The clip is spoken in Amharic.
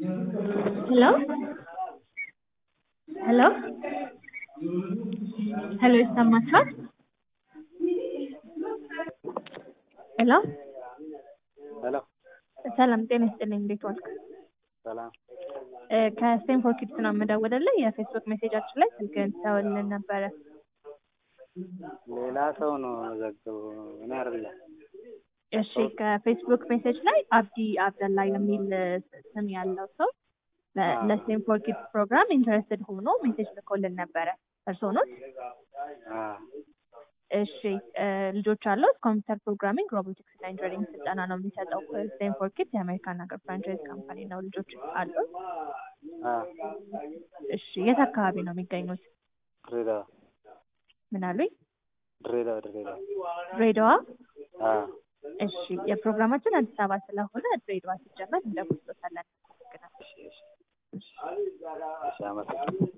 ሄሎ ሄሎ ሄሎ ይሰማችኋል? ሄሎ ሄሎ ሰላም ጤና ይስጥልኝ። እንዴት ዋልክ? ሰላም እ ከስቴንፎርድ ኪድስ ነው የምደውልልህ። የፌስቡክ ሜሴጃችን ላይ ስልክህን ትተውልን ነበረ። ሌላ ሰው ነው ዘግቡ እኔ አይደለም። እሺ ከፌስቡክ ሜሴጅ ላይ አብዲ አብደላ የሚል ስም ያለው ሰው ለ- አዎ። ለስቴንፎርድ ኪድስ ፕሮግራም ኢንተረስትድ ሆኖ ሜሴጅ ልኮልን ነበረ። እርስዎ ኖት? አዎ እሺ እ ልጆች አሉት። ኮምፒውተር ፕሮግራሚንግ፣ ሮቦቲክስ እና ኢንጂነሪንግ ስልጠና ነው የሚሰጠው። ስቴንፎርድ ኪድስ የአሜሪካን ሀገር ፍራንቻይዝ ካምፓኒ ነው። ልጆች አሉት። አዎ እሺ የት አካባቢ ነው የሚገኙት? ድሬዳዋ ምን አሉኝ? ድሬዳዋ ድሬዳዋ ድሬዳዋ። አዎ እሺ የፕሮግራማችን አዲስ አበባ ስለሆነ ድሬዳዋ ሲጀመር እንደውልዎታለን። እሺ እሺ እሺ አመሰግናለሁ።